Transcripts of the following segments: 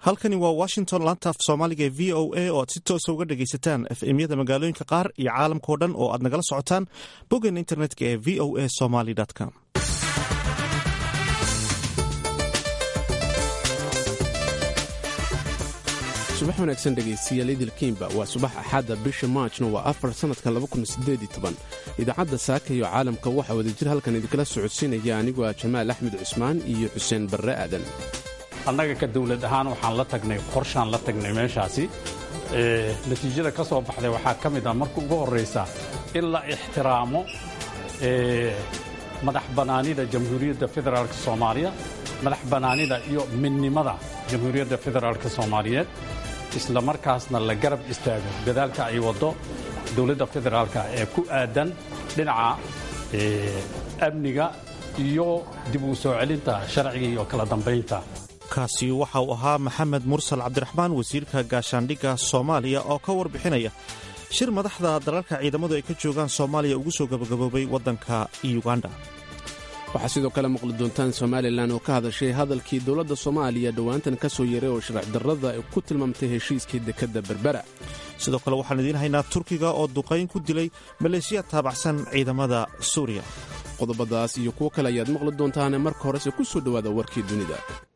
halkani waa washington laanta af soomaaliga ee v o a oo aad si toosa uga dhagaysataan efemyada magaalooyinka qaar iyo caalamkao dhan oo aad nagala socotaan boggan internetka ee v o a somaly com subax wanaagsan dhegaystayaal idil kiimba waa subax axadda bisha maajna waa afar sannadka idaacadda saaka iyo caalamka waxaa wadajir halkan idinkala socodsiinaya anigoo ah jamaal axmed cusmaan iyo xuseen barre aadan annaga ka dawlad ahaan waxaan la tagnay qorshaan la tagnay meeshaasi natiijada ka soo baxday waxaa ka mid ah marka ugu horraysa in la ixtiraamo madax bannaanida jamhuuriyadda federaalk soomaaliya madax bannaanida iyo midnimada jamhuuriyadda federaalk soomaaliyeed isla markaasna la garab istaago dadaalka ay waddo dowladda federaalka ee ku aadan dhinaca amniga iyo dib uu soo celinta sharciga iyo kala dambaynta kaasi waxa uu ahaa maxamed mursal cabdiraxmaan wasiirka gaashaandhigga soomaaliya oo ka warbixinaya shir madaxda dalalka ciidamadu ay ka joogaan soomaaliya ugu soo gabagaboobay waddanka uganda waxaa sidoo kale maqli doontaan somalilan oo ka hadashay hadalkii dowladda soomaaliya dhowaantan ka soo yeeray oo sharci darrada ay ku tilmaamtay heshiiskii dekedda berbera sidoo kale waxaan idiin haynaa turkiga oo duqayn ku dilay maleeshiya taabacsan ciidamada suuriya qodobadaas iyo kuwo kale ayaad maqli doontaane marka horese ku soo dhowaada warkii dunida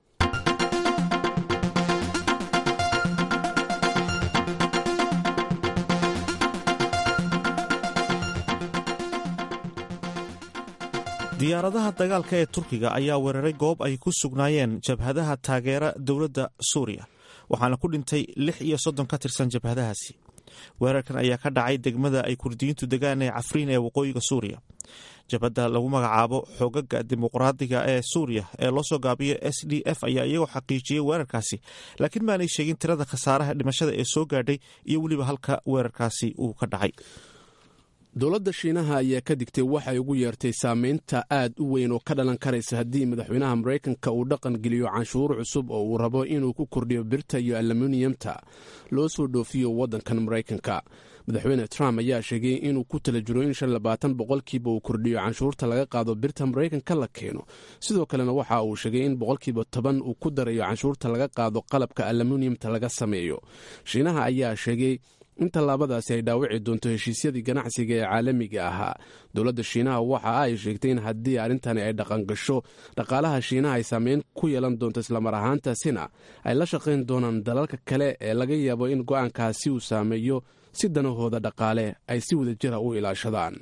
diyaaradaha dagaalka ee turkiga ayaa weeraray goob ay ku sugnaayeen jabhadaha taageera dowladda suuriya waxaana ku dhintay lix iyo soddon ka tirsan jabhadahaasi weerarkan ayaa ka dhacay degmada ay kurdiyiintu degaan ee cafriin ee waqooyiga suuriya jabhadda lagu magacaabo xoogaga dimuqraadiga ee suuriya ee loo soo gaabiyo s d f ayaa iyagoo xaqiijiyey weerarkaasi laakiin maanay sheegin tirada khasaaraha dhimashada ee soo gaadhay iyo weliba halka weerarkaasi uu ka dhacay dowladda shiinaha ayaa ka digtay waxay ugu yeertay saamaynta aad u weyn oo ka dhalan karaysa haddii madaxweynaha maraykanka uu dhaqan geliyo canshuur cusub oo uu rabo inuu ku kordhiyo birta iyo aluminiyamta loo soo dhoofiyo waddankan maraykanka madaxweyne trump ayaa sheegay inuu ku tala jiro in shan labaatan boqolkiiba uu kordhiyo canshuurta laga qaado birta maraykanka la keeno sidoo kalena waxa uu sheegay in boqolkiiba toban uu ku darayo canshuurta laga qaado qalabka aluminiyamta laga sameeyo shiinaha ayaa sheegay in tallaabadaasi ay dhaawici doonto heshiisyadii ganacsiga ee caalamiga ahaa dowladda shiinaha waxa ay sheegtay in haddii arrintani ay dhaqangasho dhaqaalaha shiinaha ay saameyn ku yeelan doonto islamar ahaantaasina ay la shaqayn doonaan dalalka kale ee laga yaabo in go'aankaasi uu saameeyo si danahooda dhaqaale ay si wadajira u ilaashadaan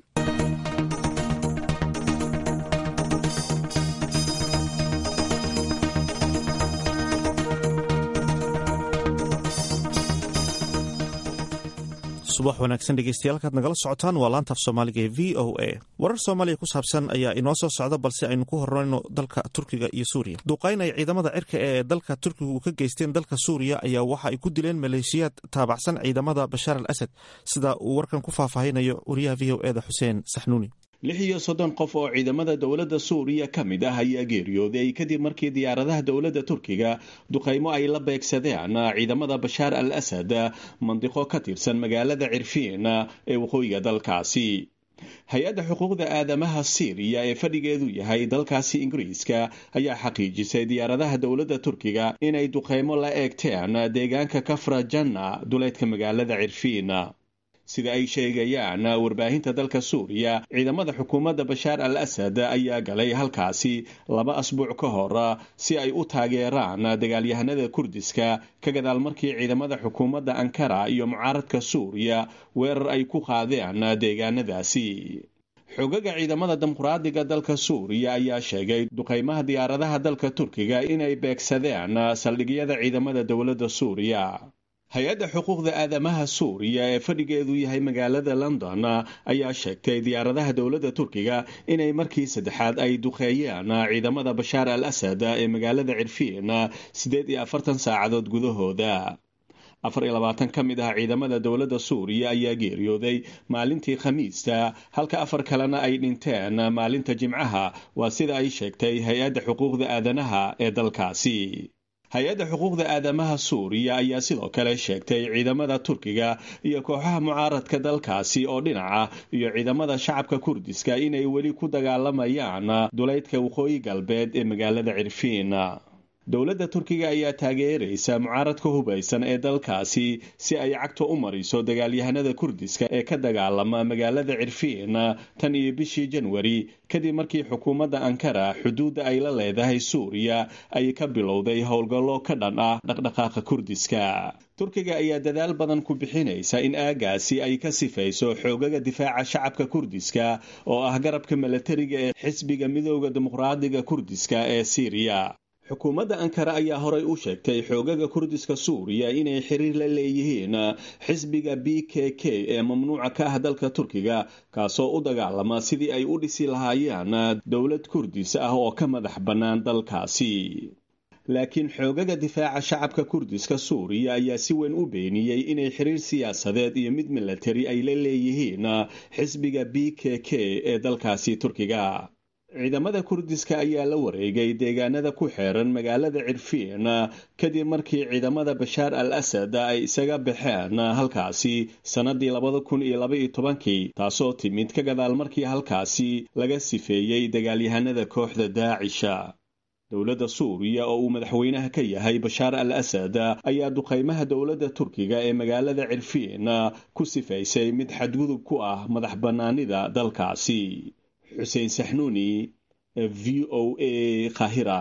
subax wanaagsan dhegeystayaal kaad nagala socotaan waa laantaaf soomaaliga ee v o a warar soomaaliya ku saabsan ayaa inoo soo socda balse aynu ku horeyno dalka turkiga iyo suuriya duqayn ay ciidamada cirka ee dalka turkiga ka geysteen dalka suuriya ayaa waxa ay ku dileen maleeshiyaad taabacsan ciidamada bashaar al asad sida uu warkan ku faahfaahinayo wariyaha v o eda xuseen saxnuuni lix iyo soddon qof oo ciidamada dowladda suuriya ka mid ah ayaa geeriyooday kadib markii diyaaradaha dowladda turkiga duqaymo ay la beegsadeen ciidamada bashaar al asad mandiqo ka tirsan magaalada cirfiin ee waqooyiga dalkaasi hay-adda xuquuqda aadamaha siiriya ee fadhigeedu yahay dalkaasi ingiriiska ayaa xaqiijisay diyaaradaha dowladda turkiga inay duqaymo la eegteen deegaanka kafra janna duleedka magaalada cirfiin sida ay sheegayaan warbaahinta dalka suuriya ciidamada xukuumadda bashaar al asad ayaa galay halkaasi laba asbuuc ka hor si ay u taageeraan dagaalyahanada kurdiska ka gadaal markii ciidamada xukuumadda ankara iyo mucaaradka suuriya weerar ay ku qaadeen deegaanadaasi xogaga ciidamada dimuqraadiga dalka suuriya ayaa sheegay duqaymaha diyaaradaha dalka turkiga inay beegsadeen saldhigyada ciidamada dowladda suuriya hay-adda xuquuqda aadamaha suuriya ee fadhigeedu yahay magaalada london ayaa sheegtay diyaaradaha dowladda turkiga inay markii saddexaad ay duqeeyeen ciidamada bashaar al asad ee magaalada cirfiin siddeed iyo afartan saacadood gudahooda afar iyo labaatan ka mid ah ciidamada dowladda suuriya ayaa geeriyooday maalintii khamiista halka afar kalena ay dhinteen maalinta jimcaha waa sida ay sheegtay hay-adda xuquuqda aadanaha ee dalkaasi hay-adda xuquuqda aadamaha suuriya ayaa sidoo kale sheegtay ciidamada turkiga iyo kooxaha mucaaradka dalkaasi oo dhinaca iyo ciidamada shacabka kurdiska inay weli ku dagaalamayaan duleydka waqooyi galbeed ee magaalada cirfiin dowladda turkiga ayaa taageeraysa mucaaradka hubaysan ee dalkaasi si ay cagta u mariso dagaalyahanada kurdiska ee ka dagaalama magaalada cirfiin tan iyo bishii janwari kadib markii xukuumadda ankara xuduudda ay la leedahay suuriya ay ka bilowday howlgallo ka dhan ah dhaqdhaqaaqa kurdiska turkiga ayaa dadaal badan ku bixinaysa in aagaasi ay ka sifayso xoogaga difaaca shacabka kurdiska oo ah garabka milatariga ee xisbiga midooda dimuqraadiga kurdiska ee siiriya xukuumadda ankara ayaa horay u sheegtay xoogaga kurdiska suuriya inay xiriir la leeyihiin xisbiga b k k ee mamnuuca ka ah dalka turkiga kaasoo u dagaalama sidii ay u dhisi lahaayeen dowlad kurdis ah oo ka madax bannaan dalkaasi laakiin xoogaga difaaca shacabka kurdiska suuriya ayaa si weyn u beeniyey inay xiriir siyaasadeed iyo mid milatari ay la leeyihiin xisbiga b k k ee dalkaasi turkiga ciidamada kurdiska ayaa la wareegay deegaanada ku xeeran magaalada cirfiin kadib markii ciidamada bashaar al asad ay isaga baxeen halkaasi sannadii labada kun iyo labaiyo tobankii taasoo timid ka gadaal markii halkaasi laga sifeeyey dagaalyahanada kooxda daacisha dowladda suuriya oo uu madaxweynaha ka yahay bashaar al asad ayaa duqaymaha dowladda turkiga ee magaalada cirfiin ku sifaysay mid xadgudub ku ah madax bannaanida dalkaasi xuseen saxnuuni v o a kahira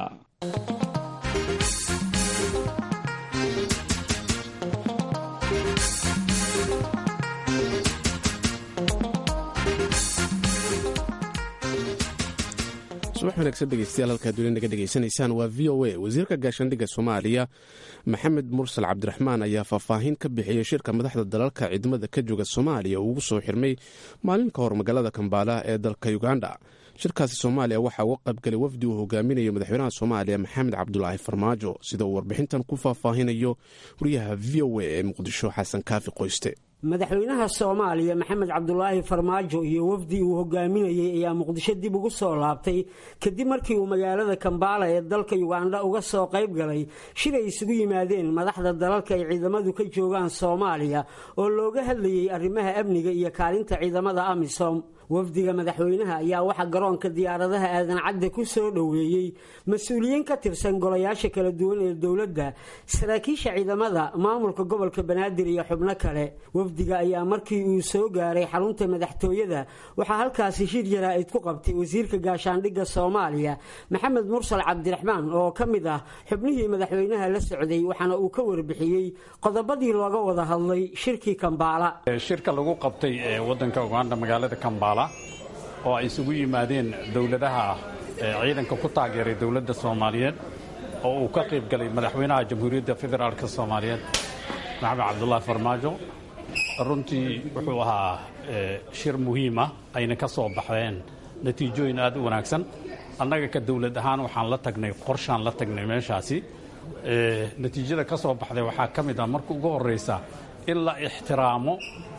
subax wanaagsan dhegeystayaal halkaad weli naga dhegaysanaysaan waa v o a wasiirka gaashaandhigga soomaaliya maxamed mursal cabdiraxmaan ayaa faahfaahin ka bixiyey shirka madaxda dalalka ciidamada ka jooga soomaaliya uu ugu soo xirmay maalin ka hor magaalada kambaala ee dalka uganda shirkaasi soomaaliya waxaa uga qaybgalay wafdi uu hogaaminayo madaxweynaha soomaaliya maxamed cabdulaahi farmaajo sida uu warbixintan ku faahfaahinayo wariyaha v o a ee muqdisho xasan kaafi qoyste madaxweynaha soomaaliya maxamed cabdulaahi farmaajo iyo wafdi uu hogaaminayey ayaa muqdisho dib ugu soo laabtay kadib markii uu magaalada kambaala ee dalka uganda uga soo qayb galay shir ay isugu yimaadeen madaxda dalalka ay ciidamadu ka joogaan soomaaliya oo looga hadlayey arrimaha amniga iyo kaalinta ciidamada amisom wafdiga madaxweynaha ayaa waxaa garoonka diyaaradaha aadan cadde ku soo dhoweeyey mas-uuliyiin ka tirsan golayaasha kala duwan ee dowladda saraakiisha ciidamada maamulka gobolka banaadir iyo xubno kale wafdiga ayaa markii uu soo gaaray xarunta madaxtooyada waxaa halkaasi shir jaraa'id ku qabtay wasiirka gaashaandhigga soomaaliya maxamed mursal cabdiraxmaan oo ka mid ah xubnihii madaxweynaha la socday waxaana uu ka warbixiyey qodobadii looga wada hadlay shirkii kambaala shirka lagu qabtay ee wadanka uganda magaalada kambaala oo ay isugu yimaadeen dowladaha ciidanka ku taageeray dowladda soomaaliyeed oo uu ka qayb galay madaxweynaha jamhuuriyadda federaalk soomaaliyeed maxamed cabdulaahi farmaajo runtii wuxuu ahaa shir muhiima ayna ka soo baxdeen natiijooyin aad u wanaagsan annaga ka dowlad ahaan waxaan la tagnay qorshaan la tagnay meeshaasi natiijada ka soo baxday waxaa ka mid ah marka ugu horraysa in la ixtiraamo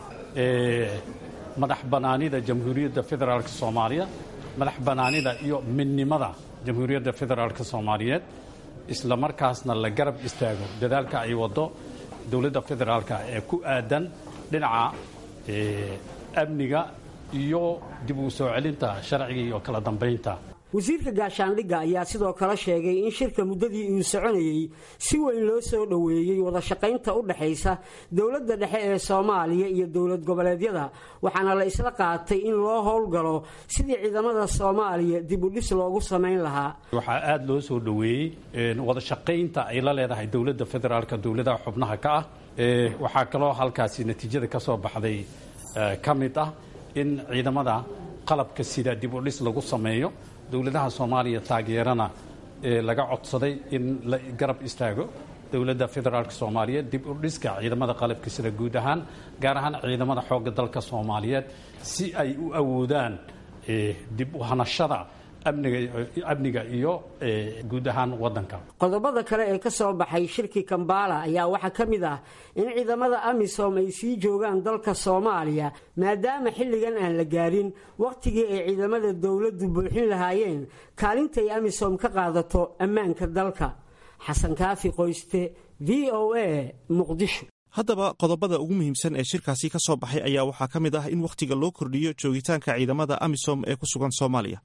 madax bannaanida jamhuuriyadda federaalk soomaaliya madax bannaanida iyo midnimada jamhuuriyadda federaalk soomaaliyeed isla markaasna la garab istaago dadaalka ay waddo dowladda federaalka ee ku aadan dhinaca amniga iyo dib uu soo celinta sharciga iyo kala dambaynta wasiirka gaashaandhigga ayaa sidoo kale sheegay in shirka muddadii uu soconayey si weyn loo soo dhoweeyey wada shaqaynta u dhexaysa dowladda dhexe ee soomaaliya iyo dowlad goboleedyada waxaana la isla qaatay in loo howlgalo sidii ciidamada soomaaliya dib u dhis loogu samayn lahaa waxaa aada loo soo dhoweeyey wada shaqaynta ay la leedahay dowladda federaalka dowladaha xubnaha ka ah waxaa kaloo halkaasi natiijada ka soo baxday ka mid ah in ciidamada qalabka sida dib u dhis lagu sameeyo dowladaha soomaaliya taageerana laga codsaday in la garab istaago dowladda federaalk soomaaliyeed dib u dhiska ciidamada qalabka sida guud ahaan gaar ahaan ciidamada xoogga dalka soomaaliyeed si ay u awoodaan dib u hanashada amniga iyo guud ahaan wadanka qodobada kale ee ka soo baxay shirkii kambaala ayaa waxaa ka mid ah in ciidamada amisom ay sii joogaan dalka soomaaliya maadaama xilligan aan la gaarin wakhtigii ay ciidamada dowladdu buuxin lahaayeen kaalintay amisom ka qaadato ammaanka dalka xasan kaafi qoyste v o a muqdisho haddaba qodobada ugu muhiimsan ee shirkaasi ka soo baxay ayaa waxaa ka mid ah in wakhtiga loo kordhiyo joogitaanka ciidamada amisom ee ku sugan soomaaliya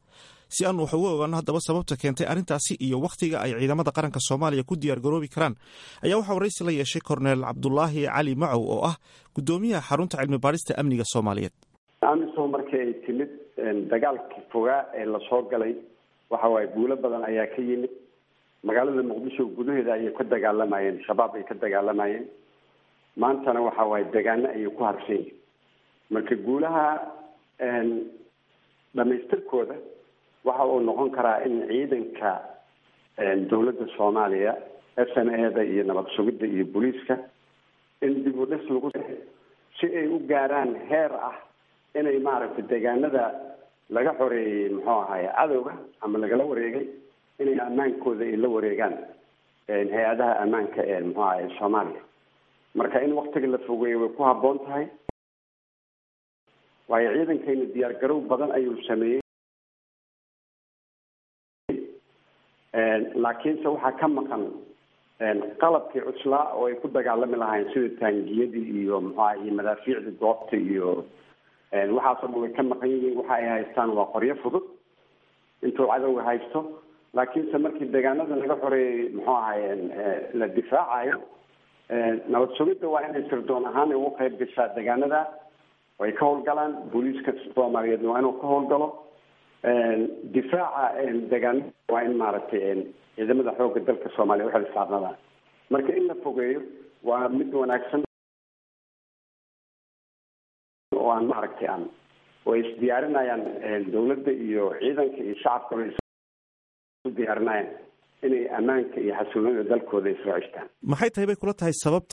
si aan wax uga ogaano haddaba sababta keentay arrintaasi iyo wakhtiga ay ciidamada qaranka soomaaliya ku diyaar garoobi karaan ayaa waxaa waraysi la yeeshay korneel cabdulaahi cali macow oo ah guddoomiyaha xarunta cilmi baarista amniga soomaaliyeed amisom markii ay timid dagaalkii fogaa ee lasoo galay waxa waaye guulo badan ayaa ka yimid magaalada muqdisho gudaheeda ayay ka dagaalamayeen shabaab ay ka dagaalamayeen maantana waxa waaye degaano ayay ku harsan yihin marka guulaha dhamaystirkooda waxa uu noqon karaa in ciidanka dawladda soomaaliya s n a da iyo nabad sugidda iyo booliiska in dib u dhis lagu si ay u gaaraan heer ah inay maaragtay deegaanada laga xoreeyey muxuu ahaye cadowga ama lagala wareegay inay ammaankooda ay la wareegaan hay-adaha ammaanka ee muxuu ahaye soomaaliya marka in waktiga la fogeeyo way ku habboon tahay waayo ciidankayna diyaar garow badan ayuu sameeyey laakiinse waxaa ka maqan qalabkii cuslaa oo ay ku dagaalami lahayn sida taangiyadii iyo muxuaha iyo madaafiicdii goobta iyo waxaasoo dhan way ka maqan yihiin waxa ay haystaan waa qoryo fudud intuu cadowga haysto laakiinse markii deegaanada laga xoreeyey muxuu ahaye la difaacayo nabad sugidda waa inay sirdoon ahaan ugu qayb gashaa deegaanada way ka howlgalaan booliiska soomaaliyeedna waa inuu ka howlgalo difaaca deegaanada waa in maaragtay ciidamada xoogga dalka soomaaliya uxil saarnadaan marka in la fogeeyo waa mid wanaagsan oo aan maaragtay aan way isdiyaarinayaan dawladda iyo ciidanka iyo shacabka way isu diyaarinayaan inay ammaanka iyo xasiloonida dalkooda isoo ceshtaan maxay tahay bay kula tahay sababta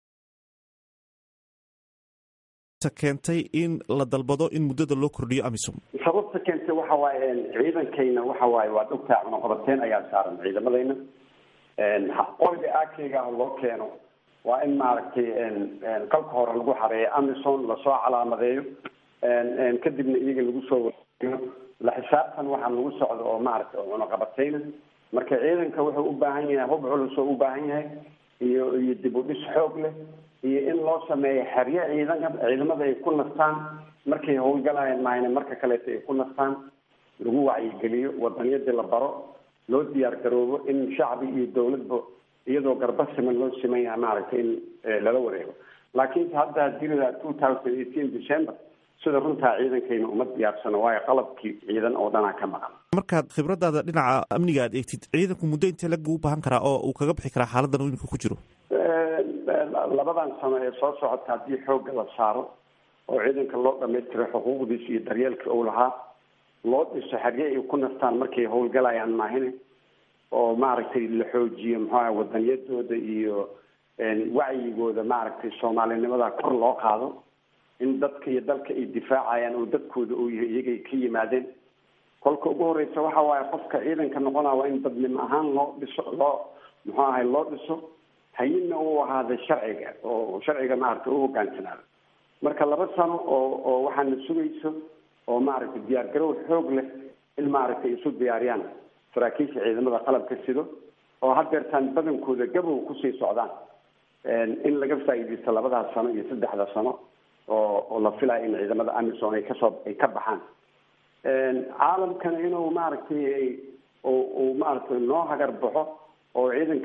keentay in la dalbado in muddada loo kordhiyo amisom sababta keentay waxa waaye ciidankayna waxa waaye waa dhogtaa cunaqabateyn ayaa saaran ciidamadayna qoriga akeyga ah loo keeno waa in maaragtay qalka hore lagu xareeyo amison lasoo calaamadeeyo kadibna iyaga lagu soo wareeyo la xisaabtan waxaa lagu socdo oo maaragtay oo cunaqabateyna marka ciidanka wuxuu u baahan yahay hub culus oo u baahan yahay iyo iyo dib u dhis xoog leh iyo in loo sameeyo xeryo ciidanka ciidamada ay ku nastaan markay howlgalayaan mahayne marka kaleeto ay ku nastaan lagu wacyigeliyo wadaniyadii la baro loo diyaar garoobo in shacbi iyo dawladba iyadoo garba siman loo siman yahay maaragtay in lala wareego laakiinse hadda hadii two thousand eighteen december sida runtaa ciidankayna uma diyaarsano waayo qalabkii ciidan oo dhanaa ka maqan markaad khibradaada dhinaca amniga aad eegtid ciidanku muddo intee lag buu u baahan karaa oo uu kaga bixi karaa xaaladan uu imika ku jiro labadan sano ee soo socota haddii xoogga la saaro oo ciidanka loo dhamaystiro xuquuqdiisa iyo daryeelka uu lahaa loo dhiso xerye ay ku nastaan markay howlgalayaan maahine oo maaragtay la xoojiyo muxuaha wadaniyadooda iyo wacyigooda maaragtay soomaalinimada kor loo qaado in dadka iyo dalka ay difaacayaan oo dadkooda uu yahay iyagay ka yimaadeen kolka ugu horeysa waxa waaye qofka ciidanka noqonaa waa in dadnimo ahaan loo dhiso loo muxuu ahay loo dhiso hayina uu ahaada sharciga oo sharciga maaragtay u hogaansanaado marka laba sano oo oo waxaana sugayso oo maaragtay diyaar garow xoog leh in maaragtay isu diyaariyaan saraakiisha ciidamada qalabka sido oo hadeertaan badankooda gabow kusii socdaan in laga faa'iidaysto labadaas sano iyo saddexda sano oo oo la filaya in ciidamada amison ay kasoo ay ka baxaan caalamkana inuu maaragtay uu maaragtay noo hagar baxo oo ciidanka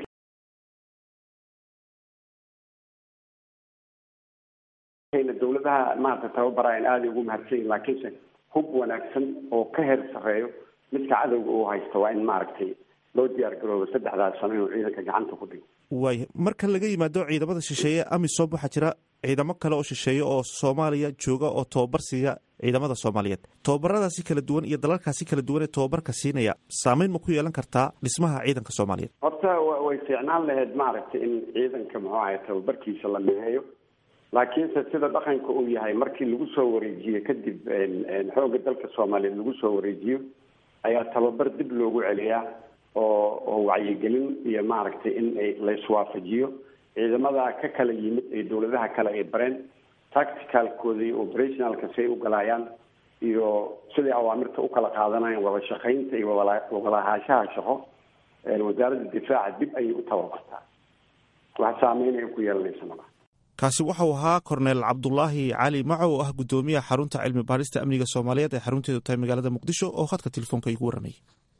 dawladaha maarata tababarayan aaday ugu mahadsan yihin laakiinse hub wanaagsan oo ka heer sareeyo midka cadowga uu haysto waa in maaragtay loo diyaar garoobo saddexdaas sano inuu ciidanka gacanta ku dhigo waaya marka laga yimaado ciidamada shisheeye amisom waxaa jira ciidamo kale oo shisheeye oo soomaaliya jooga oo tababar siiya ciidamada soomaaliyeed tababaradaasi kala duwan iyo dalalkaasi kala duwan ee tababarka siinaya saameyn ma ku yeelan kartaa dhismaha ciidanka soomaaliyeed horta way fiicnaan lahayd maaragtay in ciidanka muxuu ahay tababarkiisa la miheeyo laakiinse sida dhaqanka uu yahay markii lagu soo wareejiyo kadib xoogga dalka soomaaliyeed lagu soo wareejiyo ayaa tababar dib loogu celiyaa oo oo wacyigelin iyo maaragtay in ay laiswaafajiyo ciidamada ka kala yimid ee dawladaha kale ay bareen tacticalkooda iyo operationalka si ay u galaayaan iyo siday awaamirta ukala qaadanayaan wada shaqaynta iyo wawalahaanshaha shaqo wasaaradda difaaca dib ayay u tababartaa wax saameyn ay ku yeelanaysa malaha kaasi waxauu ahaa korneel cabdulaahi cali maco oo ah gudoomiyaha xarunta cilmi baarista amniga soomaaliyeed ee xarunteedu tahay magaalada muqdisho oo khadka telefoonka igu warramayay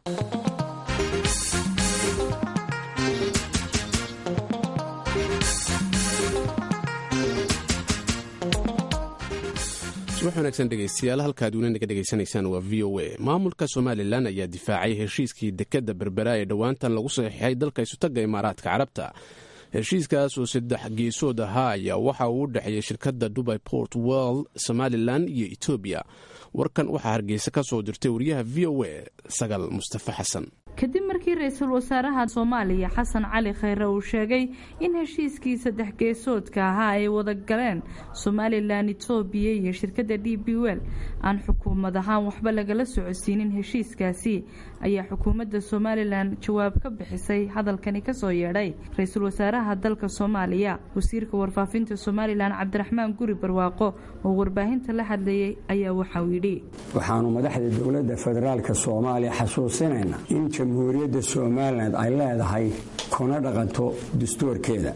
subax wanaagsan dhegeystayaal halkaad weli naga dhegaysanaysaan waa v o a maamulka somalilan ayaa difaacay heshiiskii dekadda berbera ee dhowaantan lagu saxiixay dalka isutagga imaaraadka carabta heshiiskaas oo saddex geesood ahaa ayaa waxa uu u dhexeeyey shirkadda dubai port world somalilan iyo etoobiya warkan waxaa hargeysa ka soo dirtay wariyaha v o a sagal mustafa xasan kadib markii ra-iisul wasaaraha soomaaliya xasan cali khayre uu sheegay in heshiiskii saddex geesoodka ahaa ay wada galeen somalilan etoobiya iyo shirkadda d b wel aan xukuumad ahaan waxba lagala socodsiinin heshiiskaasi ayaa xukuumadda somalilan jawaab ka bixisay hadalkani kasoo yeedhay ra-iisul wasaaraha dalka soomaaliya wasiirka warfaafinta somalilan cabdiraxmaan guri barwaaqo oo warbaahinta la hadlayay ayaa waxauu yidhi waxaanu madaxda dowladda federaalka soomaaliya xasuusinayna in jamhuuriyadda somalilan ay leedahay kuna dhaqanto dastuurkeeda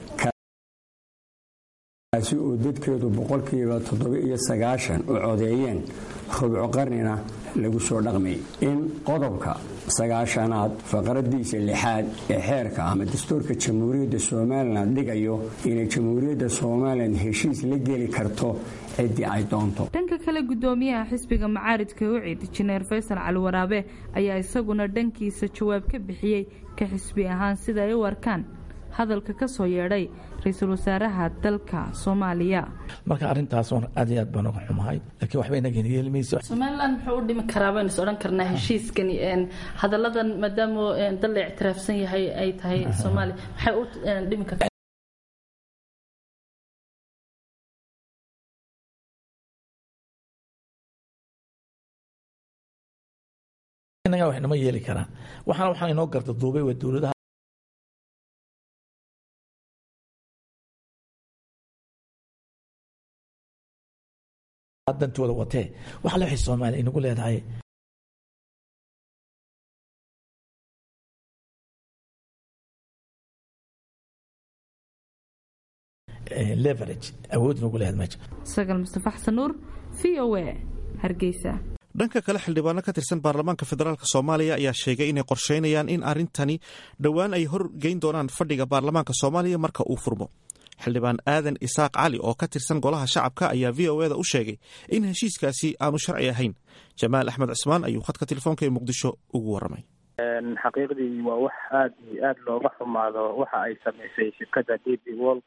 kaasi oo dadkeedu boqolkiiba toddoba-iyo sagaashan u codeeyeen rubco qarnina lagu soo dhaqmay in qodobka sagaashanaad faqradiisa lixaad ee xeerka ama dastuurka jamhuuriyadda somalilan dhigayo inay jamhuuriyadda somalilan heshiis la geli karto ciddii ay doonto dhanka kale gudoomiyaha xisbiga macaaridka ucid jineer faysal cali waraabe ayaa isaguna dhankiisa jawaab ka bixiyey ka xisbi ahaan sida ay u arkaan hadalka ka soo yeedhay ra-iisul wasaaraha dalka soomaaliya marka arrintaas aad iyo aad baan uga xumahay laakiin waxba inagan yeelmayso somalilan muxuu u dhimi karaa baynu is odhan karnaa heshiiskani hadalladan maadaama dal la ictiraafsan yahay ay tahay soomaaliya maxay u dhimi kartaa inaga wax inama yeeli karaan waxaana waxaa inoo garta duubay waa dowladaha dantooda watee wax le waxay soomaaliya inagu leedahay leverage awood inagu leedahay meesha sagal mustafa xasan nuur v o a hargeysa dhanka kale xildhibaano ka tirsan baarlamaanka federaalk soomaaliya ayaa sheegay inay qorsheynayaan in arrintani dhowaan ay horgeyn doonaan fadhiga baarlamaanka soomaaliya marka uu furmo xildhibaan aadan isaaq cali oo ka tirsan golaha shacabka ayaa v o eda u sheegay in heshiiskaasi aanu sharci ahayn jamaal axmed cismaan ayuu khadka telefoonka ee muqdisho ugu waramay xaqiiqdii waa wax aada iyo aada looga xumaado waxa ay samaysay shirkadda d b world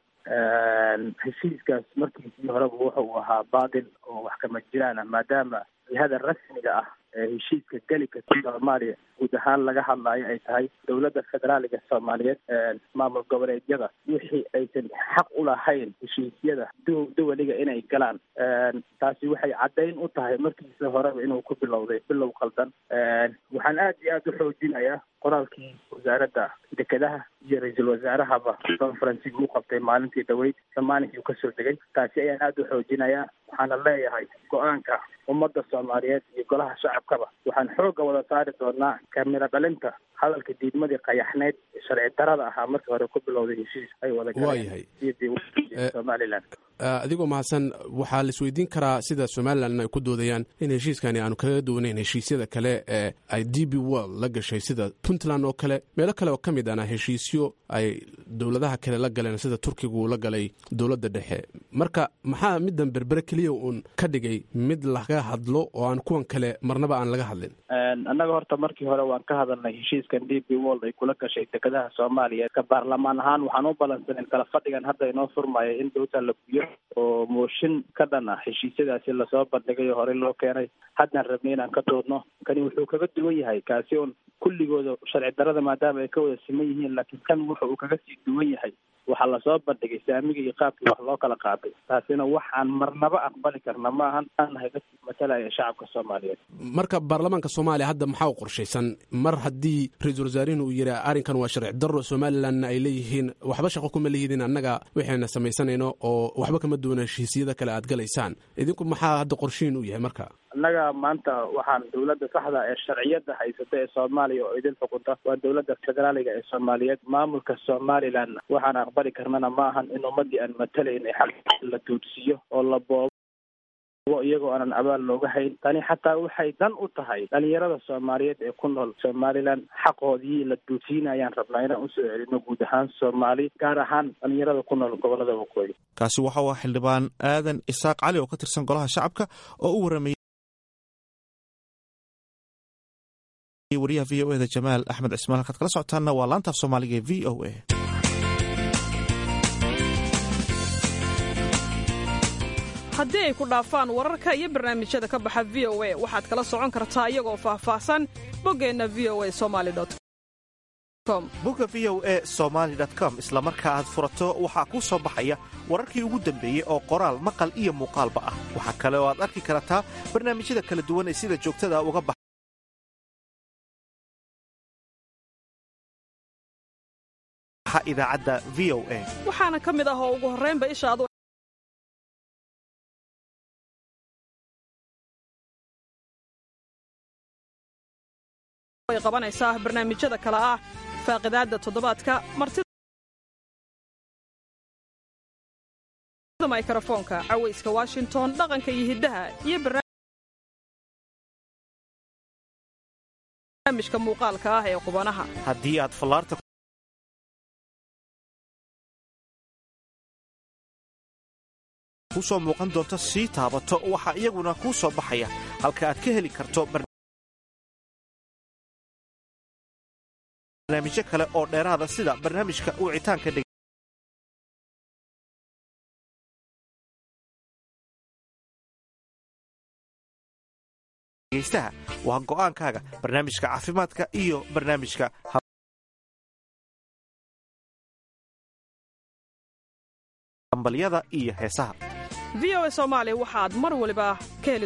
heshiiskaas markiisii horeba wuxa uu ahaa baatil oo wax kama jiraan ah maadaama jihada rasmiga ah ee heshiiska geli karta soomaaliya guud ahaan laga hadlaayo ay tahay dowladda federaaliga soomaaliyeed maamul goboleedyada wixii aysan xaq u lahayn heshiisyada duwaliga inay galaan taasi waxay caddayn u tahay markiisa horeba inuu ku bilowday bilow qaldan waxaan aada iyo aada u xoojinayaa qoraalkii wasaaradda dekedaha iyo ra-iisul wasaarahaba conferencigi u qabtay maalintii dhaweyd samaaninkii uu kasoo degay taasi ayaan aada u xoojinayaa waxaana leeyahay go-aanka ummadda soomaaliyeed iyo golaha shacabkaba waxaan xoogga wada saari doonaa kamiro dhalinta hadalka diidmadii qayaxneyd sharci darada ahaa markii hore ku bilowday heshiis ay wada waayahay somalilan adigoo mahadsan waxaa la isweydiin karaa sida somalilan ay ku doodayaan in heshiiskani aanu kaga duwanayn heshiisyada kale ee ay d b world la gashay sida puntland oo kale meelo kale oo ka mid ana heshiisyo ay dowladaha kale la galeen sida turkigu la galay dowladda dhexe marka maxaa middan berbere keliya uun ka dhigay mid laga hadlo oo aan kuwan kale marnaba aan laga hadlin annaga horta markii hore waan ka hadalnay heshiiskan d b world ay kula gashay dekedaha soomaaliya ka baarlamaan ahaan waxaan u balansanen kala fadhigan hadda inoo furmaya in dowta la guyo oo mooshin ka dhan ah heshiisyadaasi lasoo bandhigay oo horey loo keenay haddaan rabnay inaan ka doodno kani wuxuu kaga duwan yahay kaasi un kulligooda sharci darada maadaama ay ka wada siman yihiin laakiin kan wuxa uu kaga sii duwan yahay waxaa lasoo bandhigay saamiga iyo qaabkii wax loo kala qaaday taasina waxaan marnaba aqbali karna ma ahan aanahay dadkii matalaya shacabka soomaaliyeed marka baarlamaanka soomaaliya hadda maxaa u qorshaysan mar haddii ra-iisul wasaarihin uu yidhi arrinkan waa sharci darro somalilanna ay leeyihiin waxba shaqo kuma lihidin annaga waxayna samaysanayno oo waxba kama duwana heshiisyada kale aad galaysaan idinku maxaa hadda qorshihin u yahay marka annaga maanta waxaan dowladda saxda ee sharciyada haysata ee soomaaliya oo idin xukunta waa dowladda federaaliga ee soomaaliyeed maamulka somaliland waxaan aqbali karnana ma ahan in ummadii aan matalayn ee xaq la toodsiiyo oo la boobo iyagoo aanan abaal looga hayn tani xataa waxay dan u tahay dhalinyarada soomaaliyeed ee ku nool somaliland xaqoodii la duusiinayaan rabnaa inaan usoo celino guud ahaan soomaali gaar ahaan dhalinyarada ku nool gobolada waqooyi kaasi waxa uu xildhibaan aadan isaaq cali oo ka tirsan golaha shacabka oo u waramayay wariyaha v o eda jamaal axmed cismaan halkaad kala socotaanna waa laantaaf soomaaliga ee v o a haddii ay ku dhaafaan wararka iyo barnaamijyada ka baxa v o a waxaad kala socon kartaa iyagoo faahfaahsan boggeenna v o a somali com bogga v o a somaali com isla marka aad furato waxaa kuu soo baxaya wararkii ugu dambeeyey oo qoraal maqal iyo muuqaalba ah waxaa kale oo aad arki kartaa barnaamijyada kala duwan ee sida joogtada uga baxa idaacadda v o a waxaana ka mid ah oo ugu horraynba ishaadu ay qabanaysaa barnaamijyada kale ah faaqidaadda toddobaadka martida mikrofoonka cawayska washington dhaqanka iyo hiddaha iyo barnaamijka muuqaalka ah ee qubanaha haddii aad fallaarta ku soo muuqan doonto sii taabato waxaa iyaguna kuu soo baxaya halka aad ka heli karto barnaamijyo kale oo dheeraada sida barnaamijka wicitaanka dheg geystaha waa go'aankaaga barnaamijka caafimaadka iyo barnaamijka hambalyada iyo heesaha v o a soomaali waxaad mar waliba ka heli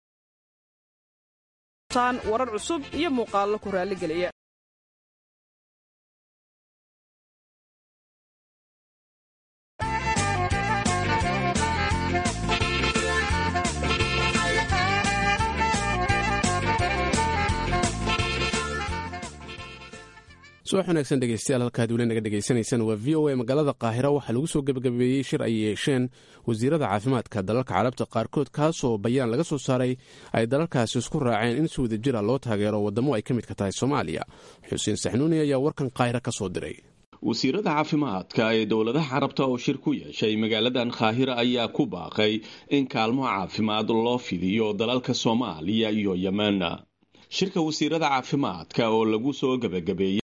doontaan warar cusub iyo muuqaallo ku raalligeliya subax wanaagsan dhegeystayaal halkaad weli naga dhegaysanaysaan waa v o a magaalada qaahira waxaa lagu soo gebagabeeyey shir ay yeesheen wasiirada caafimaadka dalalka carabta qaarkood kaasoo bayaan laga soo saaray ay dalalkaasi isku raaceen in si wada jira loo taageero waddamo ay ka midka tahay soomaaliya xuseen saxnuuni ayaa warkan qaahira ka soo diray wasiirada caafimaadka ee dowladaha carabta oo shir ku yeeshay magaaladan kaahira ayaa ku baaqay in kaalmo caafimaad loo fidiyo dalalka soomaaliya iyo yemen shirka wasiirada caafimaadka oo lagu soo gebagabeeyey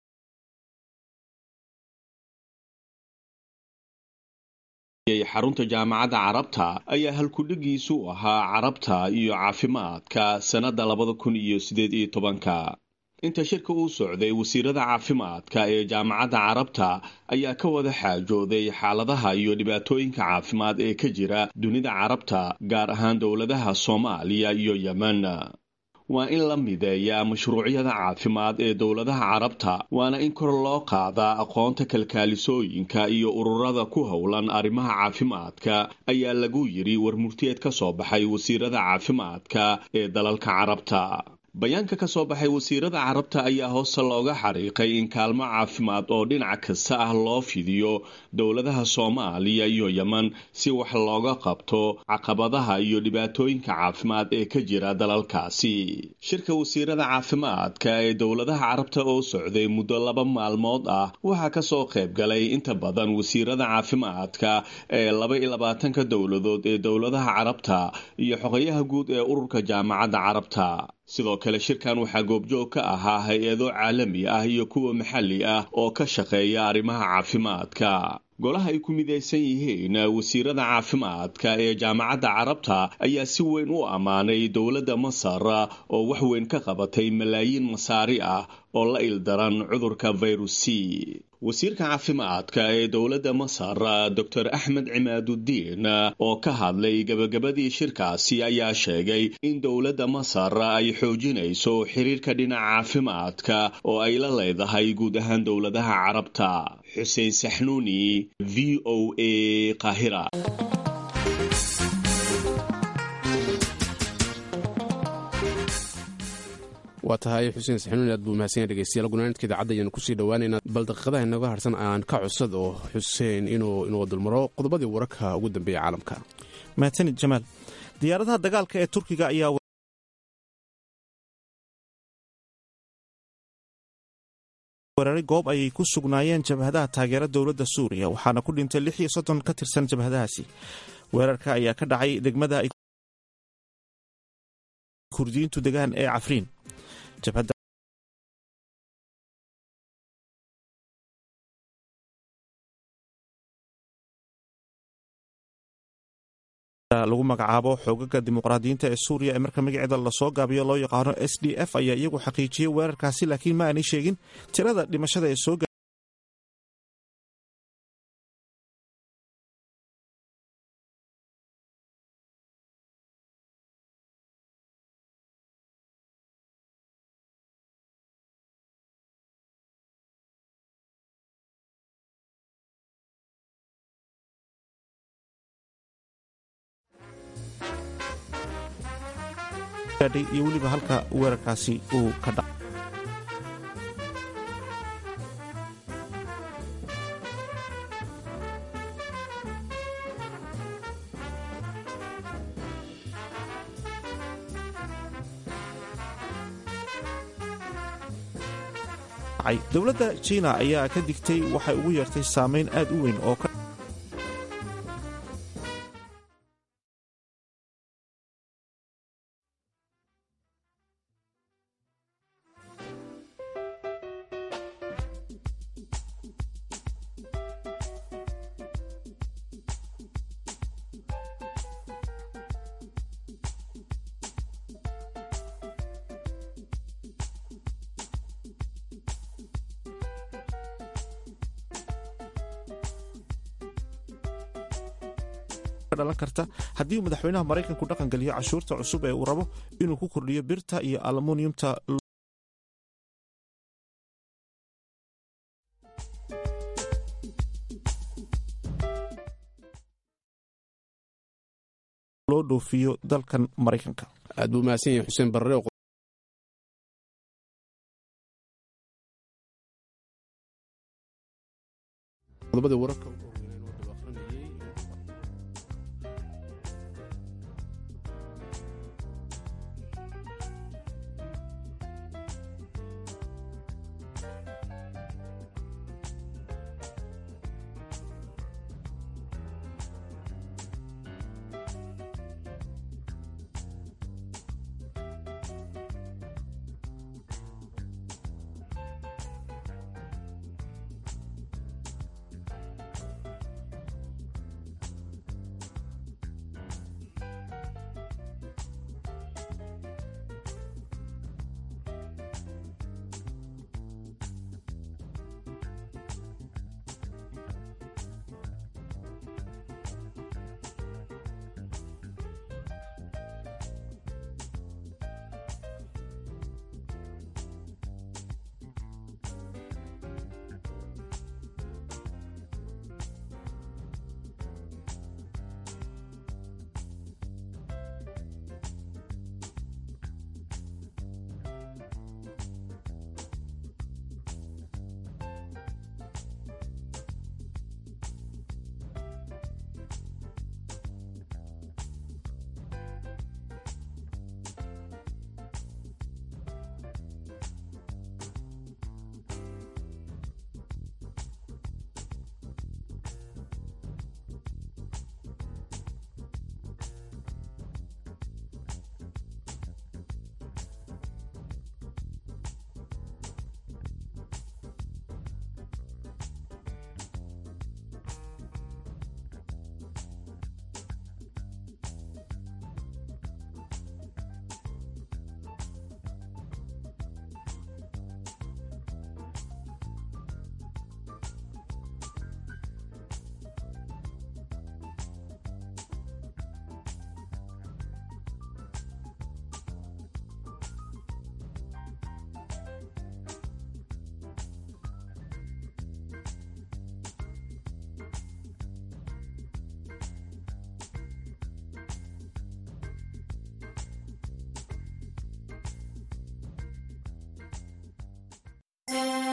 xarunta jaamacadda carabta ayaa halkudhigiisu ahaa carabta iyo caafimaadka sannadda labada kun iyo sideed iyo tobanka inta shirka uu socday wasiirada caafimaadka ee jaamacadda carabta ayaa ka wada xaajooday xaaladaha iyo dhibaatooyinka caafimaad ee ka jira dunida carabta gaar ahaan dowladaha soomaaliya iyo yemen waa in la mideeyaa mashruucyada caafimaad ee dowladaha carabta waana in kor loo qaadaa aqoonta kalkaalisooyinka iyo ururada ku howlan arrimaha caafimaadka ayaa lagu yidhi warmurtiyeed ka soo baxay wasiirada caafimaadka ee dalalka carabta bayaanka ka soo baxay wasiirada carabta ayaa hoose looga xariiqay in kaalmo caafimaad oo dhinac kasta ah loo fidiyo dowladaha soomaaliya iyo yemen si wax looga qabto caqabadaha iyo dhibaatooyinka caafimaad ee ka jira dalalkaasi shirka wasiirada caafimaadka ee dowladaha carabta oo socday muddo laba maalmood ah waxaa kasoo qayb galay inta badan wasiirada caafimaadka ee laba iyo labaatanka dowladood ee dowladaha carabta iyo xogayaha guud ee ururka jaamacadda carabta sidoo kale shirkan waxaa goobjoog ka ahaa hay-ado caalami ah iyo kuwa maxalli ah oo ka shaqeeya arrimaha caafimaadka golaha ay ku midaysan yihiin wasiirada caafimaadka ee jaamacadda carabta ayaa si weyn u ammaanay dowladda masar oo wax weyn ka qabatay malaayiin masaari ah oo la ildaran cudurka virus c wasiirka caafimaadka ee dowladda masar dor axmed cimaadudiin oo ka hadlay gebagabadii shirkaasi ayaa sheegay in dowladda masar ay xoojinayso xiriirka dhinaca caafimaadka oo ay la leedahay guud ahaan dowladaha carabta xuseen saxnuuni v o a qahira waa tahay xuseen saxnuun aad buu mahadsan yahay dhegeystayaal gunaanidka idaacadda ayaanu kusii dhowaaneynaa bal daqiiqadaha inaga harsan aan ka cusad oo xuseen inuu inuu dulmaro qodobadii wararka ugu dambeeya caalamka mahadsanid jamaal diyaaradaha dagaalka ee turkiga ayaa weeraray goob ayay ku sugnaayeen jabhadaha taageera dowladda suuriya waxaana ku dhintay lix iyo soddon ka tirsan jabhadahaasi weerarka ayaa ka dhacay degmada ay kurdiyiintu degaan ee cafriin jabhadda lagu magacaabo xoogaga dimuqraadiyiinta ee suuriya ee marka magaceeda lasoo gaabiyo loo yaqaano s d f ayaa iyagu xaqiijiyey weerarkaasi laakiin ma aanay sheegin tirada dhimashada ee soo gaadhay iyo weliba halka weerarkaasi uu ka dhac dowladda jiina ayaa ka digtay waxay ugu yeertay saameyn aad u weyn oo ka dhalan karta haddii uu madaxweynaha maraykanku dhaqan geliyo cashuurta cusub ee uu rabo inuu ku kordhiyo birta iyo almuniyumta loo dhoofiyo dalkan maraykanka aad buu mahadsan yahay xuseen barre qodobada wararka